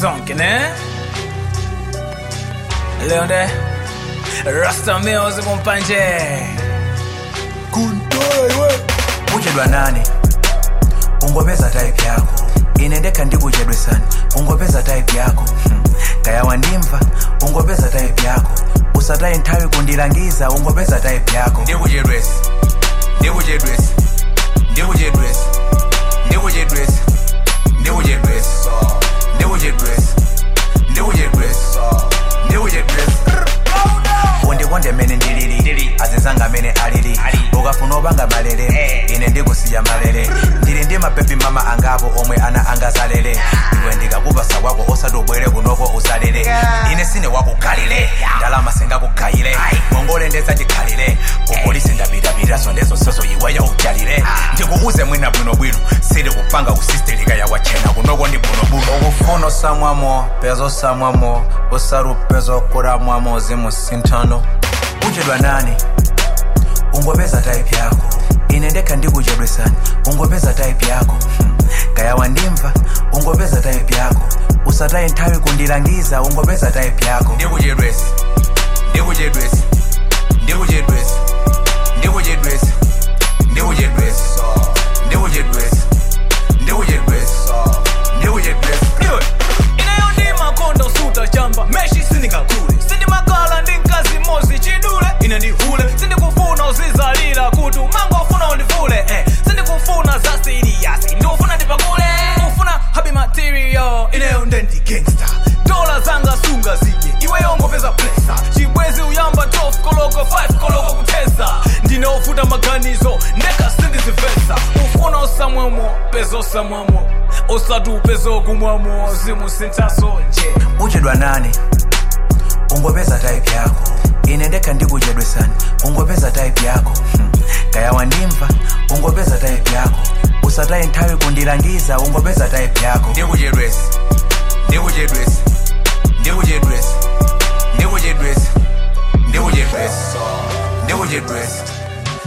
sonke ne leo nde rasta meozi kumpanje kuntoiwe kuchedwa nani ungopeza type yako ine ndekha ndikuchedwesani ungopeza type yako hmm. kaya wandimva ungopeza type yako usataye nthawi kundilangiza ungopeza type yako ndikuchedwesi ndikuchedwesi ndikuchedwesi ndikuchedwesi ndikuchedwesi ndikuchedwesi ndikuchedwesi ndikuchedwesi undikonde mene ndilili azizanga mene alili ukafuna opanga malere ine ndikusiya malere ndili ndi mapepi mama angapo omwe ana angazalere iwe ndikakupasa kwako osati ubwere kunoko uzalere ine sine wakugalire ndalama singakugayire ngongole ndezachikhalire kupolisi ndapitapitaso ndezonsezo iweyo ujalire ndikuuze mwina bwinobwino sili kupanga kusistelika yakwachena kunoko ndi bwinobwino ukufuna osamwamo pezo osamwamo usarupezo okulamwamo zimusinthano kuchedwa nani ungopeza type yako ine ndekha ndikuchedwesani ungopeza type yako hmm. kaya wandimva ungopeza type yako usataye nthawi kundilangiza ungopeza type yako ndikuchedwesi ndikuchedwesi ndikuchedwesi ndikuchedwesi ndikuchedwesi ndikuchedwesi ndikuchedwesi ndikuchedwesi ineyo ndi makonda usuta chamba meshi sindingakule sindimakala ndi mkazi mozi chidule ine ndihule sindikufuna uzizalira kuti umangofuna undivule eh. sindikufuna za siriyasi ndikufuna ndipakule ufuna happy material ineyo nde ndi gangsta dola zanga sunga zidye iweyo ngopeza plesa chibwezi uyamba 12 koloko 5 koloko kuteza ndinofuta maganizo ndeka sindizivesa ufuna osamwamo peza osamwamo osati upeza okumwamo zimusinthaso nje uchedwa nani ungopeza type yako ine ndekha ndikuchedwesani ungopeza type yako hmm. kaya wandimva ungopeza type yako usataye nthawi kundilangiza ungopeza type yako ndikuchedwesi ndikuchedwesi ndikuchedwesi ndikuchedwesi ndikuchedwesi ndikuchedwesi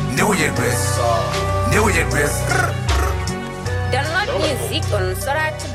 ndikuchedwesi ndikuchedwesi Download music on Soratu